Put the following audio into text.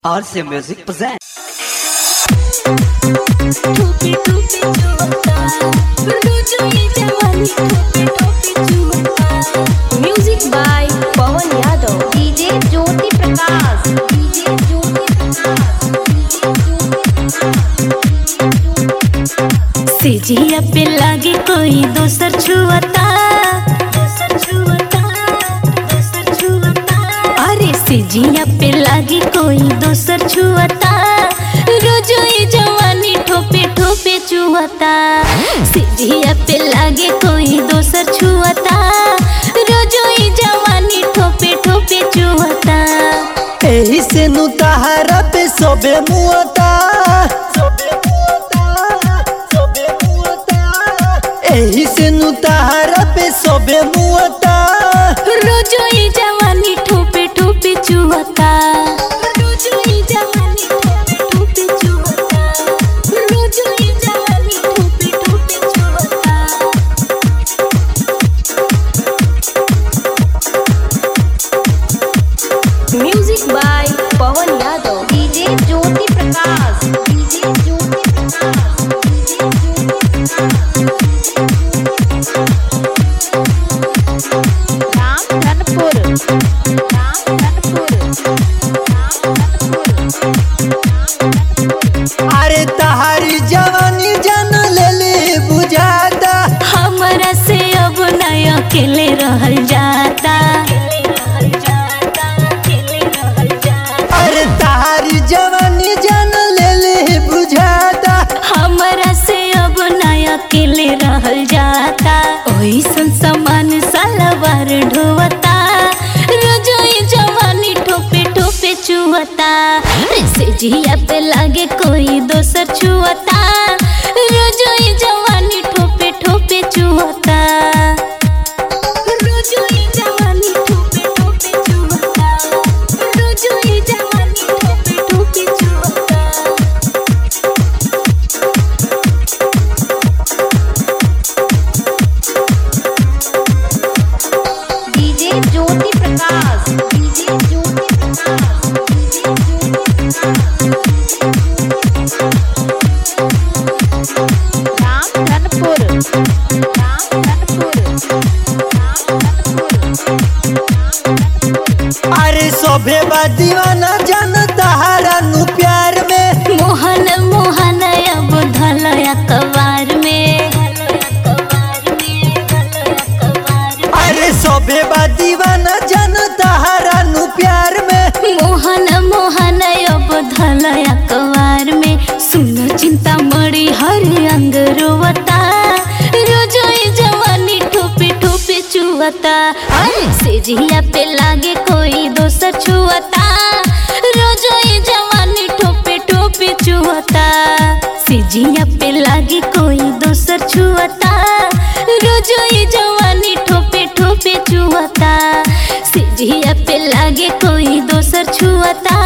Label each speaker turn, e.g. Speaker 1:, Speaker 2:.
Speaker 1: RC Music presents.
Speaker 2: टोपी टोपी चुवता रुजो ये जवानी टोपी टोपी चुवता music by Pawan Yadav DJ Jyoti Prakash DJ Jyoti Prakash सिजिया पे लागे कोई दोसर छुवता दोसर छुवता दोसर छुवता अरे सिजिया पे लागे कोई दोसर छुवता रोजो ये जवानी ठोपे ठोपे चुवता सिजिया पे लागे कोई दोसर छुवता रोजो ये जवानी ठोपे ठोपे चुवता
Speaker 3: एही से नु तहारा पे सबे मुअता एही से नु तहारा पे सबे मुअता
Speaker 2: रोजो ये जवानी ठोपे ठोपे चुवता रोजो ये जवानी ठोपे ठोपे चुवता रोजो ये जवानी ठोपे ठोपे चुवता music by Pawan Yadav DJ Jyoti Prakash DJ Jyoti Prakash DJ Jyoti Ramdhanpur Ramdhanpur Ramdhanpur
Speaker 3: अरे तहारी जवानी जान लेली बुझाता
Speaker 2: हमरा से अब नय अकेले रहल जाता
Speaker 3: अरे तहारी जवानी जान लेली बुझाता
Speaker 2: हमरा से अब नय अकेले रहल जाता ओइसन समान सलवार ढोवता रोजोई जवानी ठोपे ठोपे चुवता ऐसे जिया पे लागे कोई दोसर छुवता रोजोई जवानी ठोपे ठोपे चुवता रोजोई जवानी ठोपे ठोपे चुवता रोजोई जवानी ठोपे ठोपे चुवता DJ Jyoti Prakash DJ Jyoti Prakash DJ Jyoti Ramdhanpur Ramdhanpur Ramdhanpur
Speaker 3: अरे सबे बा दीवाना जान तहारा नु प्यार में
Speaker 2: मोहन मोहन अब धल अखबार में
Speaker 3: अरे सबे बा दीवाना जान तहारा नु प्यार में
Speaker 2: मोहन मोहन अब धल अखबार में सुनो चिंता मड़ी हर अंग रोवता रोजो ये जवानी ठोपे ठोपे चुवता अरे से जिया पे लागे कोई दोसर छुवता रोजो ये जवानी ठोपे ठोपे चुवता सिजिया पे लागे कोई दोसर छुवता रोजो ये जवानी ठोपे ठोपे चुवता सिजिया पे लागे कोई दोसर छुवता